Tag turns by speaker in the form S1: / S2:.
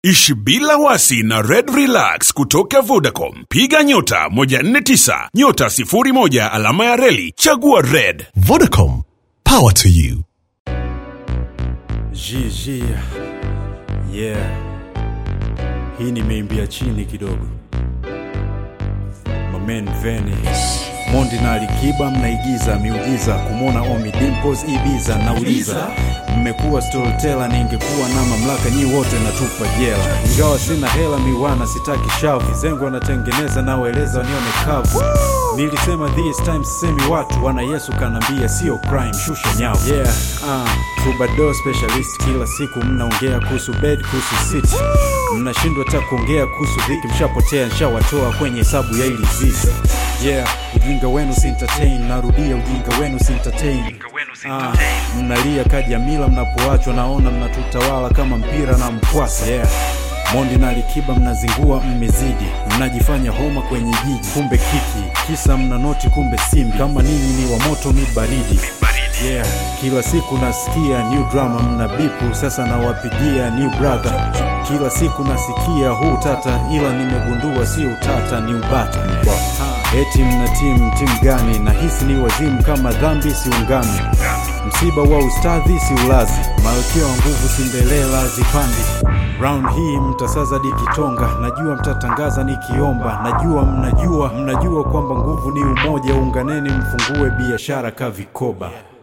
S1: Ishi bila wasi na Red Relax kutoka Vodacom. Piga nyota 149 nyota 01 alama ya reli chagua Red.
S2: Vodacom, power to you.
S3: Jiji. Yeah. Hii nimeimbia chini kidogo. Mamen Vene. Mondi na Alikiba mnaigiza miujiza kumwona Omi Dimples Ibiza nauliza mmekuwa storyteller ningekuwa na mamlaka nyi wote natupa jela ingawa sina hela miwana sitaki shavu zengo wanatengeneza nawaeleza wanione kavu nilisema this time sisemi watu wana yesu kanambia sio crime shusha nyavu yeah uh, tubado specialist kila siku mnaongea kuhusu bed kuhusu city mnashindwa hata kuongea kuhusu dhiki mshapotea nshawatoa kwenye hesabu ya ili zizi yeah ujinga wenu si entertain narudia ujinga wenu si entertain Ah, mnalia kajamila mnapoachwa naona mnatutawala kama mpira na mkwasa yeah mondi na likiba mnazingua mmezidi mnajifanya homa kwenye jiji kumbe kiki kisa mna noti kumbe simbi kama ninyi ni wa moto mi baridi yeah kila siku nasikia new drama mna bipu sasa nawapigia new brother kila siku nasikia huu tata ila nimegundua sio utata ni ubata Ah, eti mna timu timu gani nahisi ni wazimu kama dhambi siungami msiba wa ustadhi si ulazi malkia wa nguvu sindelela zipandi round hii mtasaza dikitonga najua mtatangaza nikiomba najua mnajua mnajua kwamba nguvu ni umoja unganeni mfungue biashara ka vikoba